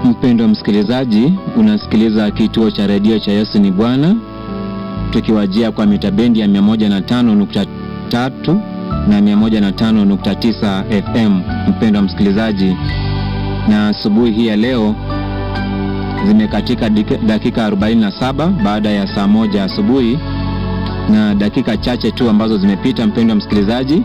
Mpendwa msikilizaji, unasikiliza kituo cha redio cha Yesu ni Bwana, tukiwajia kwa mita bendi ya 105.3 na 105.9 FM. Mpendwa msikilizaji, na asubuhi hii ya leo zimekatika dakika 47 baada ya saa moja asubuhi na dakika chache tu ambazo zimepita. Mpendwa msikilizaji,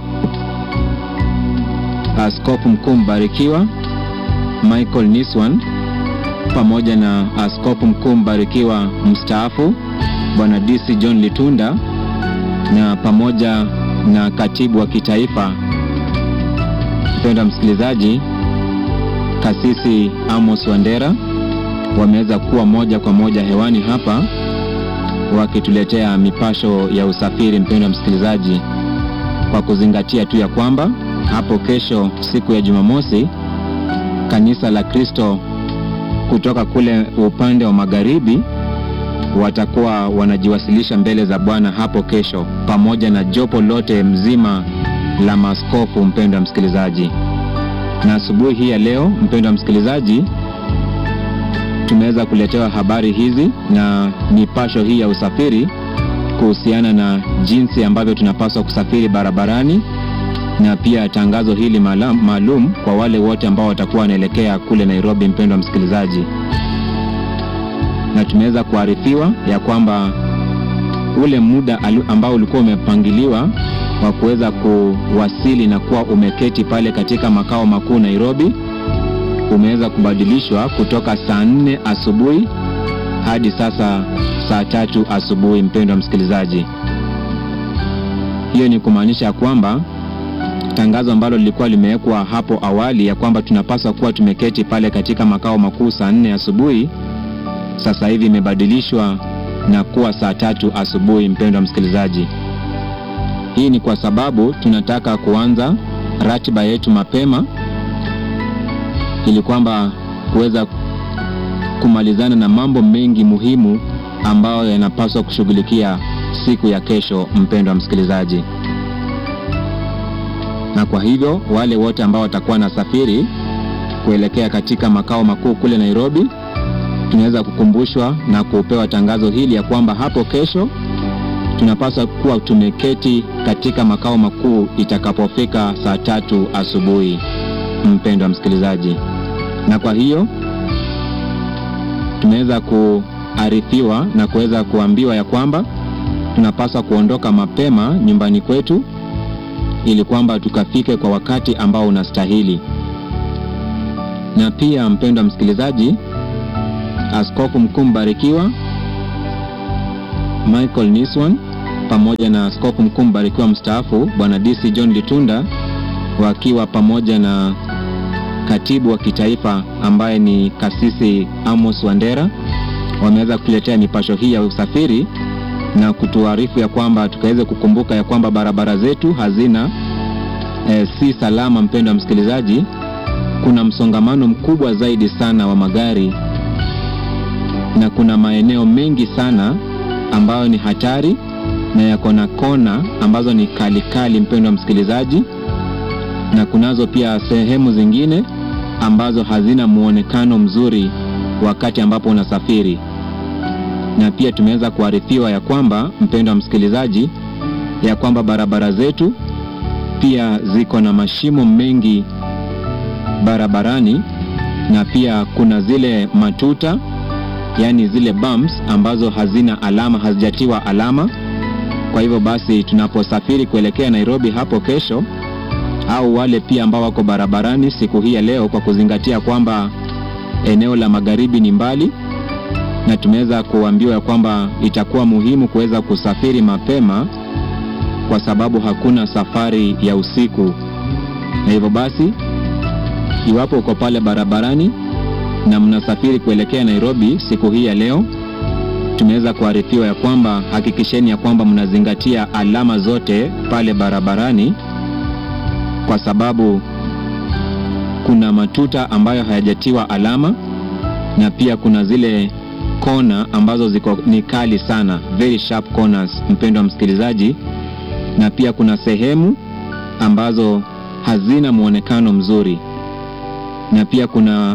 Askofu Mkuu Mbarikiwa Michael Niswan pamoja na Askofu Mkuu Mbarikiwa mstaafu Bwana DC John Litunda na pamoja na katibu wa kitaifa mpendwa msikilizaji, Kasisi Amos Wandera wameweza kuwa moja kwa moja hewani hapa wakituletea mipasho ya usafiri, mpendwa msikilizaji, kwa kuzingatia tu ya kwamba hapo kesho siku ya Jumamosi kanisa la Kristo kutoka kule upande wa magharibi watakuwa wanajiwasilisha mbele za Bwana hapo kesho, pamoja na jopo lote mzima la maaskofu, mpendwa msikilizaji. Na asubuhi hii ya leo, mpendwa msikilizaji, tumeweza kuletewa habari hizi na mipasho hii ya usafiri kuhusiana na jinsi ambavyo tunapaswa kusafiri barabarani na pia tangazo hili maalum kwa wale wote ambao watakuwa wanaelekea kule Nairobi, mpendwa msikilizaji, na tumeweza kuarifiwa ya kwamba ule muda ambao ulikuwa umepangiliwa wa kuweza kuwasili na kuwa umeketi pale katika makao makuu Nairobi umeweza kubadilishwa kutoka saa nne asubuhi hadi sasa saa tatu asubuhi. Mpendwa msikilizaji, hiyo ni kumaanisha kwamba tangazo ambalo lilikuwa limewekwa hapo awali ya kwamba tunapaswa kuwa tumeketi pale katika makao makuu saa nne asubuhi, sasa hivi imebadilishwa na kuwa saa tatu asubuhi. Mpendwa msikilizaji, hii ni kwa sababu tunataka kuanza ratiba yetu mapema ili kwamba kuweza kumalizana na mambo mengi muhimu ambayo yanapaswa kushughulikia siku ya kesho, mpendwa msikilizaji na kwa hivyo wale wote ambao watakuwa na safiri kuelekea katika makao makuu kule Nairobi, tunaweza kukumbushwa na kupewa tangazo hili ya kwamba hapo kesho tunapaswa kuwa tumeketi katika makao makuu itakapofika saa tatu asubuhi, mpendwa msikilizaji. Na kwa hiyo tumeweza kuarifiwa na kuweza kuambiwa ya kwamba tunapaswa kuondoka mapema nyumbani kwetu ili kwamba tukafike kwa wakati ambao unastahili. Na pia mpendwa msikilizaji, Askofu Mkuu Mbarikiwa Michael Niswan pamoja na Askofu Mkuu Mbarikiwa mstaafu Bwana DC John Litunda wakiwa pamoja na katibu wa kitaifa ambaye ni Kasisi Amos Wandera wameweza kuletea mipasho hii ya usafiri na kutuarifu ya kwamba tukaweze kukumbuka ya kwamba barabara zetu hazina e, si salama. Mpendwa msikilizaji, kuna msongamano mkubwa zaidi sana wa magari na kuna maeneo mengi sana ambayo ni hatari na yako na kona ambazo ni kali kali, mpendwa msikilizaji, na kunazo pia sehemu zingine ambazo hazina muonekano mzuri wakati ambapo unasafiri na pia tumeweza kuarifiwa ya kwamba mpendwa msikilizaji, ya kwamba barabara zetu pia ziko na mashimo mengi barabarani, na pia kuna zile matuta, yaani zile bumps ambazo hazina alama, hazijatiwa alama. Kwa hivyo basi, tunaposafiri kuelekea Nairobi hapo kesho, au wale pia ambao wako barabarani siku hii ya leo, kwa kuzingatia kwamba eneo la magharibi ni mbali na tumeweza kuambiwa ya kwamba itakuwa muhimu kuweza kusafiri mapema kwa sababu hakuna safari ya usiku. Na hivyo basi, iwapo uko pale barabarani na mnasafiri kuelekea Nairobi siku hii ya leo, tumeweza kuarifiwa ya kwamba hakikisheni ya kwamba mnazingatia alama zote pale barabarani, kwa sababu kuna matuta ambayo hayajatiwa alama na pia kuna zile kona ambazo ziko ni kali sana, very sharp corners, mpendwa msikilizaji, na pia kuna sehemu ambazo hazina muonekano mzuri, na pia kuna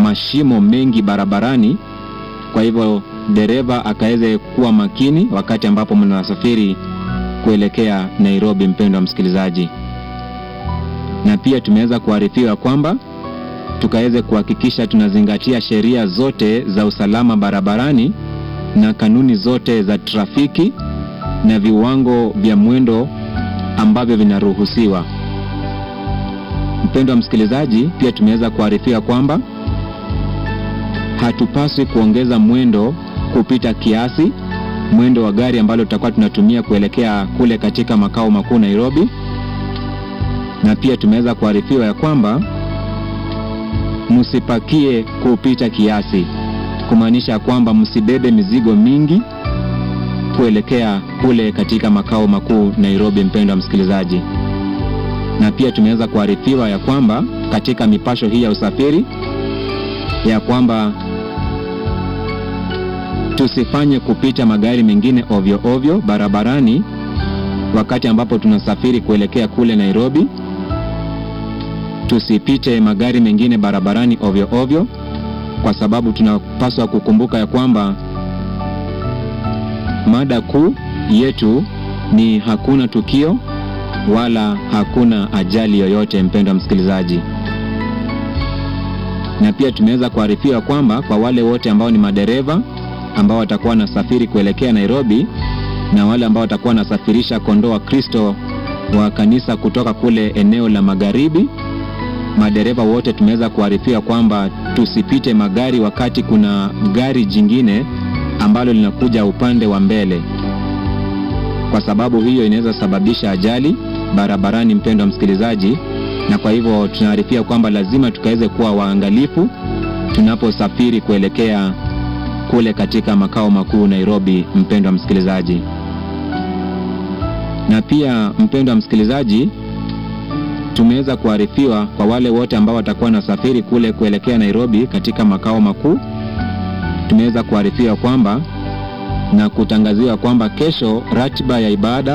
mashimo mengi barabarani. Kwa hivyo dereva akaweze kuwa makini wakati ambapo mnasafiri kuelekea Nairobi, mpendwa msikilizaji. Na pia tumeweza kuarifiwa kwamba tukaweze kuhakikisha tunazingatia sheria zote za usalama barabarani na kanuni zote za trafiki na viwango vya mwendo ambavyo vinaruhusiwa. Mpendwa msikilizaji, pia tumeweza kuarifiwa kwamba hatupaswi kuongeza mwendo kupita kiasi, mwendo wa gari ambalo tutakuwa tunatumia kuelekea kule katika makao makuu Nairobi. Na pia tumeweza kuarifiwa ya kwamba msipakie kupita kiasi, kumaanisha kwamba msibebe mizigo mingi kuelekea kule katika makao makuu Nairobi, mpendwa msikilizaji. Na pia tumeweza kuarifiwa ya kwamba katika mipasho hii ya usafiri ya kwamba tusifanye kupita magari mengine ovyo ovyo barabarani wakati ambapo tunasafiri kuelekea kule Nairobi. Tusipite magari mengine barabarani ovyo ovyo, kwa sababu tunapaswa kukumbuka ya kwamba mada kuu yetu ni hakuna tukio wala hakuna ajali yoyote, mpendwa msikilizaji. Na pia tumeweza kuarifiwa kwamba kwa wale wote ambao ni madereva ambao watakuwa wanasafiri kuelekea Nairobi na wale ambao watakuwa wanasafirisha kondoo wa Kristo wa kanisa kutoka kule eneo la magharibi, madereva wote tumeweza kuarifiwa kwamba tusipite magari wakati kuna gari jingine ambalo linakuja upande wa mbele, kwa sababu hiyo inaweza sababisha ajali barabarani, mpendwa msikilizaji. Na kwa hivyo tunaarifia kwamba lazima tukaweze kuwa waangalifu tunaposafiri kuelekea kule katika makao makuu Nairobi, mpendwa msikilizaji. Na pia mpendwa msikilizaji, tumeweza kuarifiwa kwa wale wote ambao watakuwa nasafiri kule kuelekea Nairobi katika makao makuu, tumeweza kuarifiwa kwamba na kutangaziwa kwamba kesho ratiba ya ibada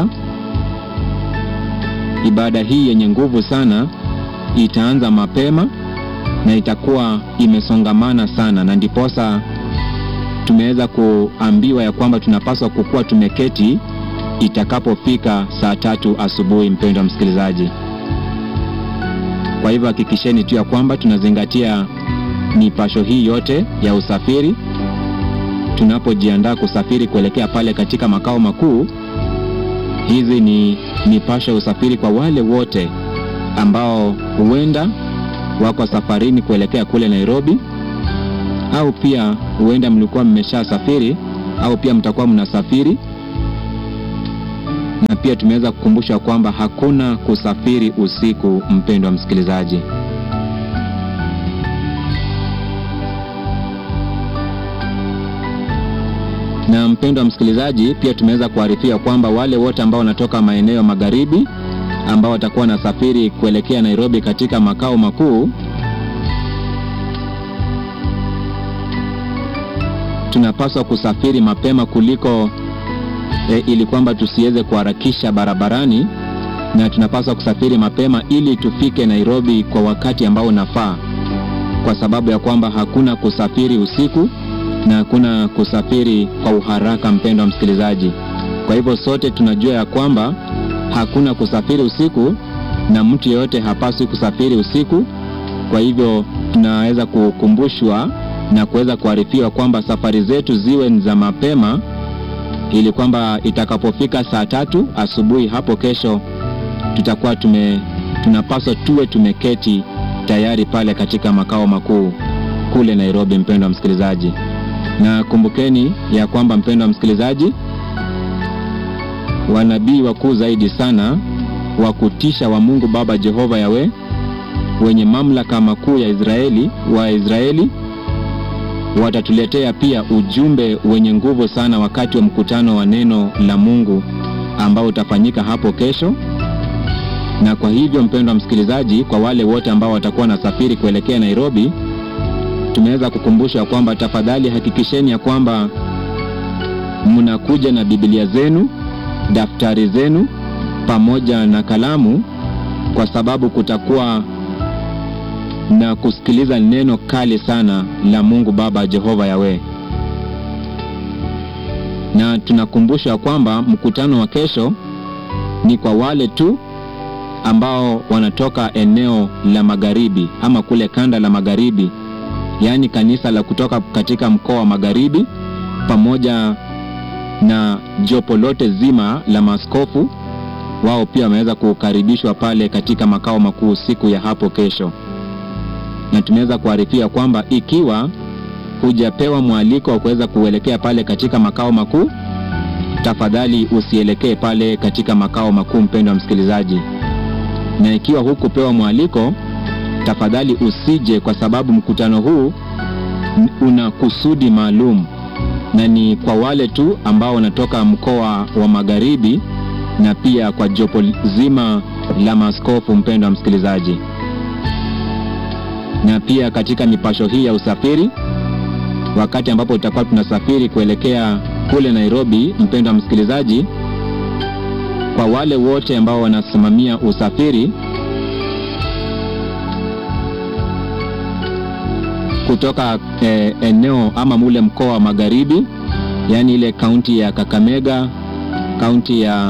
ibada hii yenye nguvu sana itaanza mapema na itakuwa imesongamana sana, na ndiposa tumeweza kuambiwa ya kwamba tunapaswa kukuwa tumeketi itakapofika saa tatu asubuhi. Mpendwa msikilizaji, kwa hivyo hakikisheni tu ya kwamba tunazingatia mipasho hii yote ya usafiri tunapojiandaa kusafiri kuelekea pale katika makao makuu. Hizi ni mipasho ya usafiri kwa wale wote ambao huenda wako safarini kuelekea kule Nairobi, au pia huenda mlikuwa mmesha safiri au pia mtakuwa mnasafiri. Na pia tumeweza kukumbushwa kwamba hakuna kusafiri usiku, mpendwa msikilizaji. Na mpendwa msikilizaji, pia tumeweza kuarifia kwamba wale wote ambao wanatoka maeneo magharibi ambao watakuwa wanasafiri kuelekea Nairobi katika makao makuu, tunapaswa kusafiri mapema kuliko e, ili kwamba tusiweze kuharakisha barabarani, na tunapaswa kusafiri mapema ili tufike Nairobi kwa wakati ambao unafaa, kwa sababu ya kwamba hakuna kusafiri usiku na hakuna kusafiri kwa uharaka, mpendwa msikilizaji. Kwa hivyo sote tunajua ya kwamba hakuna kusafiri usiku na mtu yeyote hapaswi kusafiri usiku. Kwa hivyo tunaweza kukumbushwa na kuweza kuarifiwa kwamba safari zetu ziwe ni za mapema, ili kwamba itakapofika saa tatu asubuhi hapo kesho tutakuwa tume tunapaswa tuwe tumeketi tayari pale katika makao makuu kule Nairobi, mpendwa msikilizaji. Na kumbukeni ya kwamba mpendwa msikilizaji, wanabii wakuu zaidi sana wa kutisha wa Mungu Baba Jehova Yawe, wenye mamlaka makuu ya Israeli wa Israeli watatuletea pia ujumbe wenye nguvu sana wakati wa mkutano wa neno la Mungu ambao utafanyika hapo kesho. Na kwa hivyo mpendwa msikilizaji, kwa wale wote ambao watakuwa na safiri kuelekea Nairobi, tumeweza kukumbushwa kwamba tafadhali hakikisheni ya kwamba mnakuja na Biblia zenu, daftari zenu pamoja na kalamu, kwa sababu kutakuwa na kusikiliza neno kali sana la Mungu Baba Jehova Yawe. Na tunakumbushwa kwamba mkutano wa kesho ni kwa wale tu ambao wanatoka eneo la magharibi ama kule kanda la magharibi, yaani kanisa la kutoka katika mkoa wa magharibi pamoja na jopo lote zima la maaskofu wao pia wameweza kukaribishwa pale katika makao makuu siku ya hapo kesho, na tumeweza kuarifia kwamba ikiwa hujapewa mwaliko wa kuweza kuelekea pale katika makao makuu, tafadhali usielekee pale katika makao makuu, mpendwa msikilizaji. Na ikiwa hukupewa mwaliko, tafadhali usije, kwa sababu mkutano huu una kusudi maalum na ni kwa wale tu ambao wanatoka mkoa wa magharibi na pia kwa jopo zima la maaskofu, mpendwa msikilizaji. Na pia katika mipasho hii ya usafiri, wakati ambapo tutakuwa tunasafiri kuelekea kule Nairobi, mpendwa msikilizaji, kwa wale wote ambao wanasimamia usafiri kutoka eh, eneo ama mule mkoa wa magharibi, yaani ile kaunti ya Kakamega, kaunti ya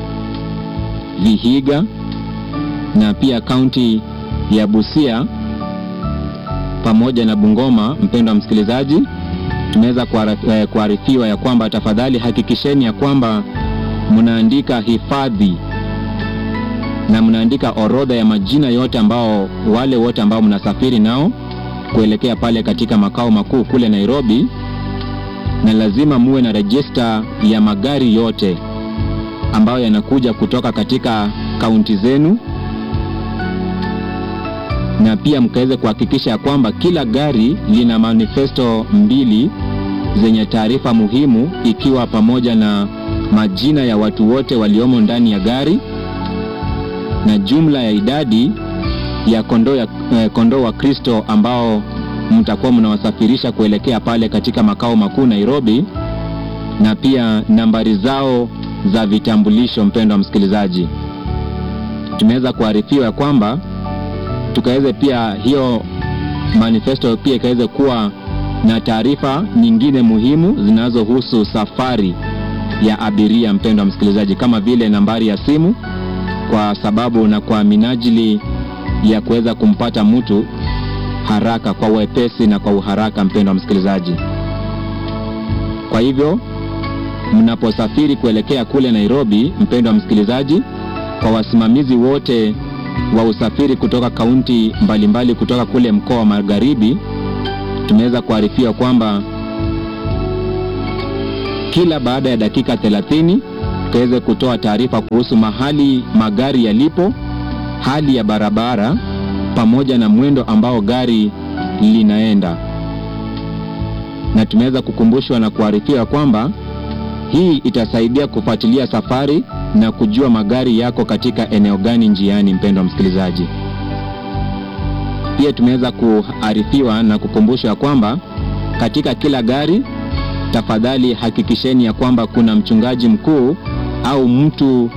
Vihiga na pia kaunti ya Busia pamoja na Bungoma. Mpendwa msikilizaji, tumeweza kuarifiwa ya kwamba tafadhali hakikisheni ya kwamba mnaandika hifadhi na mnaandika orodha ya majina yote ambao wale wote ambao mnasafiri nao kuelekea pale katika makao makuu kule Nairobi, na lazima muwe na rejista ya magari yote ambayo yanakuja kutoka katika kaunti zenu, na pia mkaweze kuhakikisha kwamba kila gari lina manifesto mbili zenye taarifa muhimu, ikiwa pamoja na majina ya watu wote waliomo ndani ya gari na jumla ya idadi ya kondoo ya eh, kondoo wa Kristo ambao mtakuwa mnawasafirisha kuelekea pale katika makao makuu Nairobi, na pia nambari zao za vitambulisho. Mpendwa msikilizaji, tumeweza kuarifiwa ya kwamba tukaweze pia hiyo manifesto pia ikaweze kuwa na taarifa nyingine muhimu zinazohusu safari ya abiria, mpendwa msikilizaji, kama vile nambari ya simu, kwa sababu na kwa minajili ya kuweza kumpata mtu haraka kwa wepesi na kwa uharaka, mpendwa msikilizaji. Kwa hivyo mnaposafiri kuelekea kule Nairobi, mpendwa msikilizaji, kwa wasimamizi wote wa usafiri kutoka kaunti mbalimbali kutoka kule mkoa wa Magharibi, tumeweza kuarifiwa kwamba kila baada ya dakika 30 tuweze kutoa taarifa kuhusu mahali magari yalipo, hali ya barabara pamoja na mwendo ambao gari linaenda, na tumeweza kukumbushwa na kuarifiwa kwamba hii itasaidia kufuatilia safari na kujua magari yako katika eneo gani njiani. Mpendwa msikilizaji, pia tumeweza kuarifiwa na kukumbushwa kwamba katika kila gari, tafadhali hakikisheni ya kwamba kuna mchungaji mkuu au mtu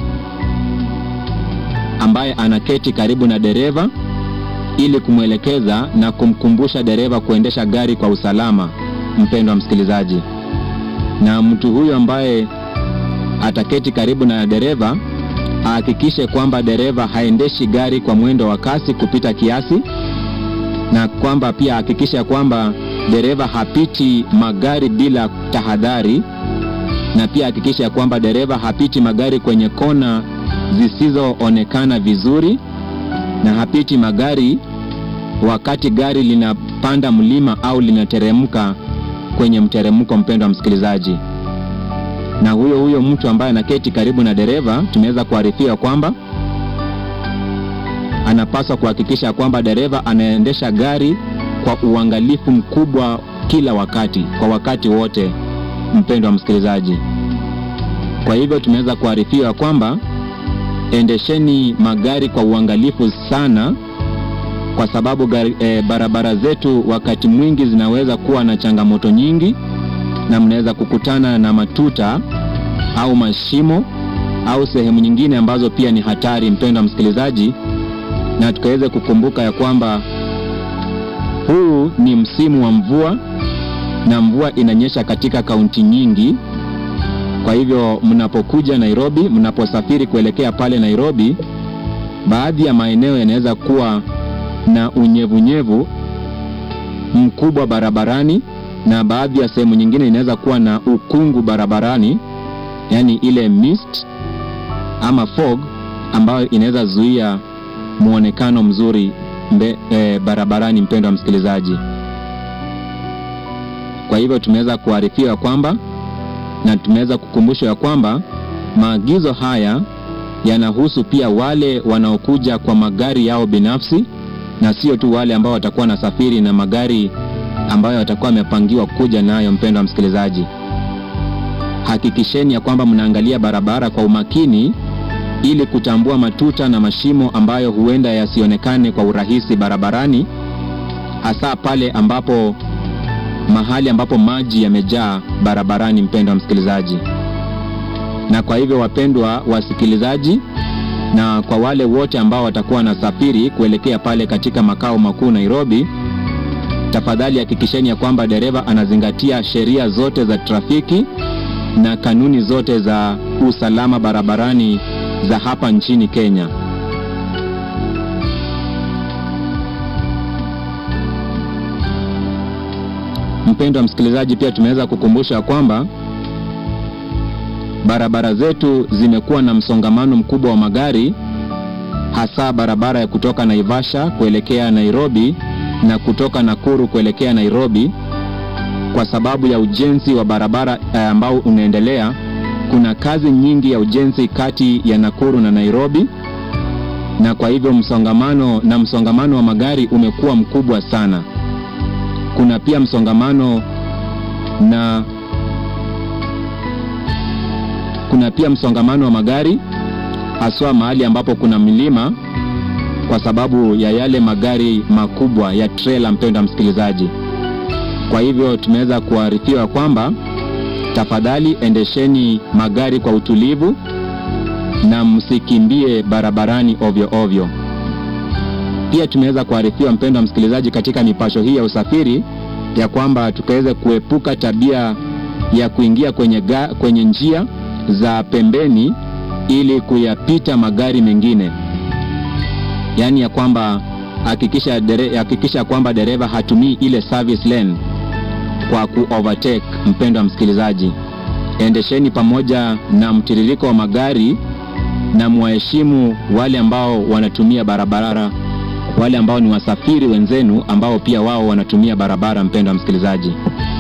ambaye anaketi karibu na dereva ili kumwelekeza na kumkumbusha dereva kuendesha gari kwa usalama. Mpendwa msikilizaji, na mtu huyu ambaye ataketi karibu na dereva ahakikishe kwamba dereva haendeshi gari kwa mwendo wa kasi kupita kiasi, na kwamba pia ahakikishe kwamba dereva hapiti magari bila tahadhari, na pia hakikisha kwamba dereva hapiti magari kwenye kona zisizoonekana vizuri, na hapiti magari wakati gari linapanda mlima au linateremka kwenye mteremko. Mpendwa msikilizaji, na huyo huyo mtu ambaye anaketi karibu na dereva, tumeweza kuarifiwa kwamba anapaswa kuhakikisha kwamba dereva anaendesha gari kwa uangalifu mkubwa kila wakati, kwa wakati wote. Mpendwa msikilizaji, kwa hivyo tumeweza kuarifiwa kwamba endesheni magari kwa uangalifu sana, kwa sababu gari, e, barabara zetu wakati mwingi zinaweza kuwa na changamoto nyingi, na mnaweza kukutana na matuta au mashimo au sehemu nyingine ambazo pia ni hatari, mpendwa msikilizaji, na tukaweze kukumbuka ya kwamba huu ni msimu wa mvua na mvua inanyesha katika kaunti nyingi. Kwa hivyo mnapokuja Nairobi, mnaposafiri kuelekea pale Nairobi, baadhi ya maeneo yanaweza kuwa na unyevunyevu mkubwa barabarani na baadhi ya sehemu nyingine inaweza kuwa na ukungu barabarani, yaani ile mist ama fog ambayo inaweza zuia mwonekano mzuri mbe, e, barabarani. Mpendwa wa msikilizaji, kwa hivyo tumeweza kuarifiwa kwamba na tumeweza kukumbushwa ya kwamba maagizo haya yanahusu pia wale wanaokuja kwa magari yao binafsi na sio tu wale ambao watakuwa na safiri na magari ambayo watakuwa wamepangiwa kuja nayo. Mpendwa wa msikilizaji, hakikisheni ya kwamba mnaangalia barabara kwa umakini ili kutambua matuta na mashimo ambayo huenda yasionekane kwa urahisi barabarani, hasa pale ambapo mahali ambapo maji yamejaa barabarani. Mpendwa msikilizaji, na kwa hivyo wapendwa wasikilizaji, na kwa wale wote ambao watakuwa wanasafiri kuelekea pale katika makao makuu Nairobi, tafadhali hakikisheni ya kwamba dereva anazingatia sheria zote za trafiki na kanuni zote za usalama barabarani za hapa nchini Kenya. Mpendwa msikilizaji, pia tumeweza kukumbusha kwamba barabara zetu zimekuwa na msongamano mkubwa wa magari, hasa barabara ya kutoka Naivasha kuelekea Nairobi na kutoka Nakuru kuelekea Nairobi, kwa sababu ya ujenzi wa barabara ambao unaendelea. Kuna kazi nyingi ya ujenzi kati ya Nakuru na Nairobi, na kwa hivyo msongamano na msongamano wa magari umekuwa mkubwa sana. Kuna pia msongamano na kuna pia msongamano wa magari haswa mahali ambapo kuna milima, kwa sababu ya yale magari makubwa ya trela. Mpendwa msikilizaji, kwa hivyo tumeweza kuarifiwa kwamba tafadhali endesheni magari kwa utulivu na msikimbie barabarani ovyo ovyo. Pia tumeweza kuarifiwa mpendwa msikilizaji, katika mipasho hii ya usafiri ya kwamba tukaweze kuepuka tabia ya kuingia kwenye, ga, kwenye njia za pembeni ili kuyapita magari mengine, yaani ya kwamba hakikisha dere, hakikisha kwamba dereva hatumii ile service lane kwa ku overtake. Mpendwa msikilizaji, endesheni pamoja na mtiririko wa magari na mwaheshimu wale ambao wanatumia barabara, wale ambao ni wasafiri wenzenu ambao pia wao wanatumia barabara. Mpendwa msikilizaji,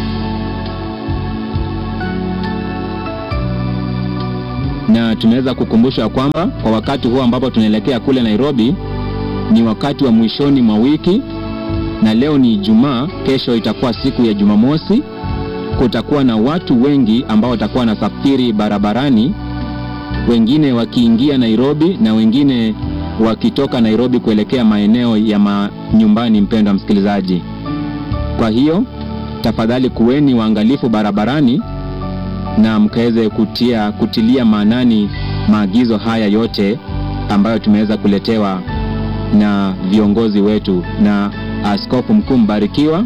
na tumeweza kukumbushwa kwamba kwa wakati huu ambapo tunaelekea kule Nairobi ni wakati wa mwishoni mwa wiki, na leo ni Ijumaa, kesho itakuwa siku ya Jumamosi. Kutakuwa na watu wengi ambao watakuwa wanasafiri barabarani, wengine wakiingia Nairobi na wengine wakitoka Nairobi kuelekea maeneo ya manyumbani. Mpendwa msikilizaji, kwa hiyo tafadhali kuweni waangalifu barabarani na mkaweze kutia kutilia maanani maagizo haya yote ambayo tumeweza kuletewa na viongozi wetu na Askofu Mkuu Mbarikiwa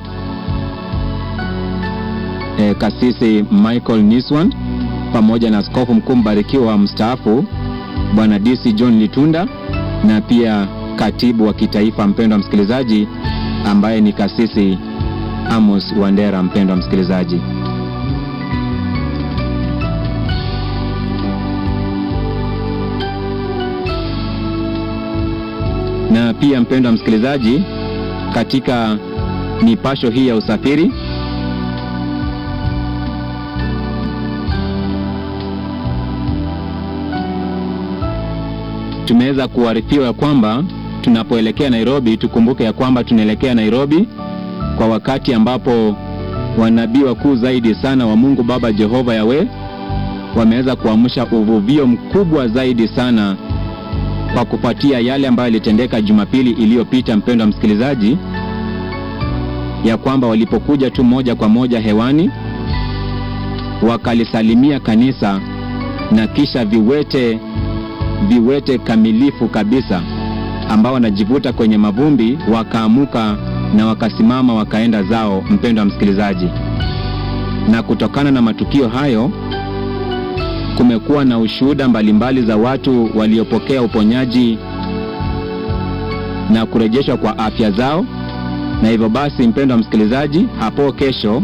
e, Kasisi Michael Niswan pamoja na Askofu Mkuu Mbarikiwa mstaafu Bwana DC John Litunda na pia katibu wa kitaifa, mpendwa msikilizaji, ambaye ni Kasisi Amos Wandera. Mpendwa msikilizaji na pia mpendwa msikilizaji, katika mipasho hii ya usafiri tumeweza kuarifiwa kwamba tunapoelekea Nairobi, tukumbuke ya kwamba tunaelekea Nairobi kwa wakati ambapo wanabii wakuu zaidi sana wa Mungu Baba Jehova Yawe wameweza kuamsha uvuvio mkubwa zaidi sana kwa kufuatia yale ambayo yalitendeka Jumapili iliyopita, mpendwa msikilizaji, ya kwamba walipokuja tu moja kwa moja hewani wakalisalimia kanisa na kisha viwete viwete kamilifu kabisa ambao wanajivuta kwenye mavumbi wakaamuka na wakasimama wakaenda zao, mpendwa msikilizaji. Na kutokana na matukio hayo kumekuwa na ushuhuda mbalimbali za watu waliopokea uponyaji na kurejeshwa kwa afya zao. Na hivyo basi, mpendwa msikilizaji, hapo kesho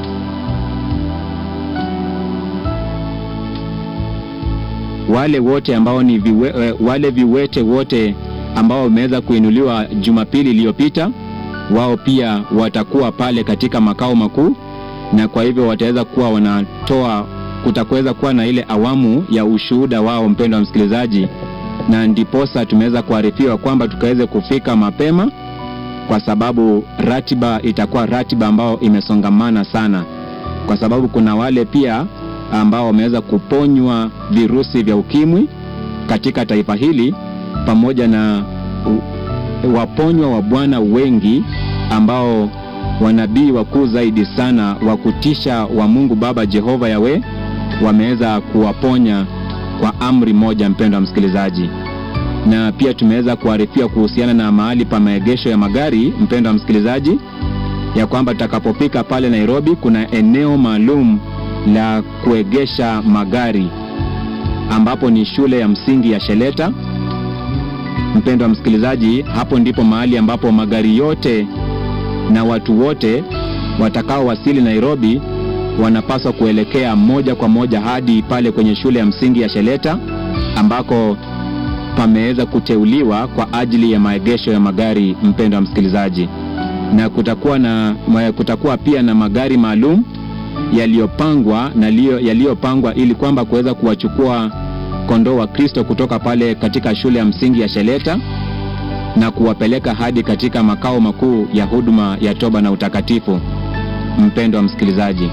wale wote ambao ni viwe, wale viwete wote ambao wameweza kuinuliwa Jumapili iliyopita, wao pia watakuwa pale katika makao makuu, na kwa hivyo wataweza kuwa wanatoa, kutakuweza kuwa na ile awamu ya ushuhuda wao, mpendwa msikilizaji, na ndiposa tumeweza kuarifiwa kwamba tukaweze kufika mapema, kwa sababu ratiba itakuwa ratiba ambayo imesongamana sana, kwa sababu kuna wale pia ambao wameweza kuponywa virusi vya ukimwi katika taifa hili pamoja na waponywa wa Bwana wengi ambao wanabii wakuu zaidi sana wa kutisha wa Mungu Baba Jehova Yawe wameweza kuwaponya kwa amri moja, mpendwa msikilizaji. Na pia tumeweza kuarifiwa kuhusiana na mahali pa maegesho ya magari, mpendwa msikilizaji, ya kwamba tutakapofika pale Nairobi kuna eneo maalum la kuegesha magari ambapo ni shule ya msingi ya Sheleta. Mpendwa msikilizaji, hapo ndipo mahali ambapo magari yote na watu wote watakaowasili Nairobi wanapaswa kuelekea moja kwa moja hadi pale kwenye shule ya msingi ya Sheleta ambako pameweza kuteuliwa kwa ajili ya maegesho ya magari, mpendwa msikilizaji, na kutakuwa na kutakuwa pia na magari maalum yaliyopangwa na yaliyopangwa ili kwamba kuweza kuwachukua kondoo wa Kristo kutoka pale katika shule ya msingi ya Sheleta na kuwapeleka hadi katika makao makuu ya huduma ya toba na utakatifu, mpendwa msikilizaji.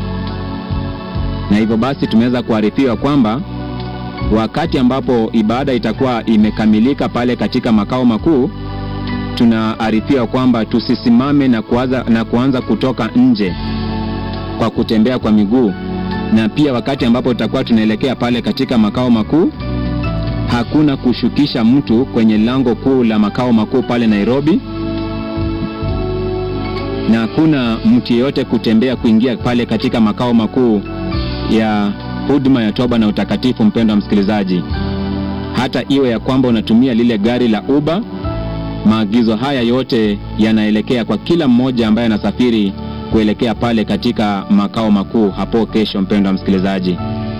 Na hivyo basi tumeweza kuarifiwa kwamba wakati ambapo ibada itakuwa imekamilika pale katika makao makuu, tunaarifiwa kwamba tusisimame na kuanza, na kuanza kutoka nje kwa kutembea kwa miguu na pia wakati ambapo tutakuwa tunaelekea pale katika makao makuu, hakuna kushukisha mtu kwenye lango kuu la makao makuu pale Nairobi, na hakuna mtu yeyote kutembea kuingia pale katika makao makuu ya huduma ya toba na utakatifu. Mpendwa msikilizaji, hata iwe ya kwamba unatumia lile gari la Uber, maagizo haya yote yanaelekea kwa kila mmoja ambaye anasafiri kuelekea pale katika makao makuu hapo kesho, mpendwa msikilizaji.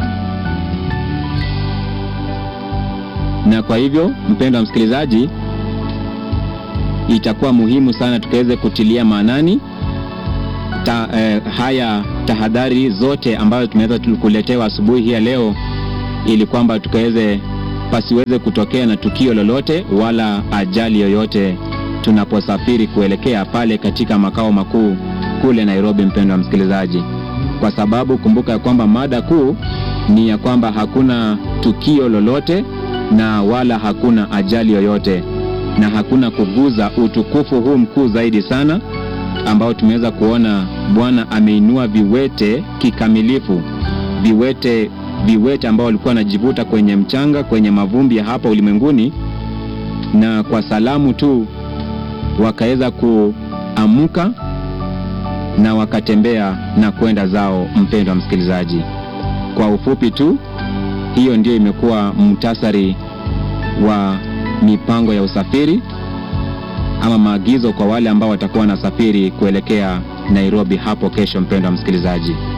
Na kwa hivyo, mpendwa msikilizaji, itakuwa muhimu sana tukaweze kutilia maanani ta, eh, haya tahadhari zote ambazo tumeweza kuletewa asubuhi hii ya leo, ili kwamba tukaweze pasiweze kutokea na tukio lolote wala ajali yoyote tunaposafiri kuelekea pale katika makao makuu kule Nairobi, mpendwa msikilizaji, kwa sababu kumbuka ya kwamba mada kuu ni ya kwamba hakuna tukio lolote na wala hakuna ajali yoyote na hakuna kuguza utukufu huu mkuu zaidi sana ambao tumeweza kuona Bwana ameinua viwete kikamilifu, viwete viwete ambao walikuwa wanajivuta kwenye mchanga, kwenye mavumbi ya hapa ulimwenguni, na kwa salamu tu wakaweza kuamuka na wakatembea na kwenda zao. Mpendwa msikilizaji, kwa ufupi tu, hiyo ndio imekuwa muhtasari wa mipango ya usafiri ama maagizo kwa wale ambao watakuwa wanasafiri kuelekea Nairobi hapo kesho. Mpendwa msikilizaji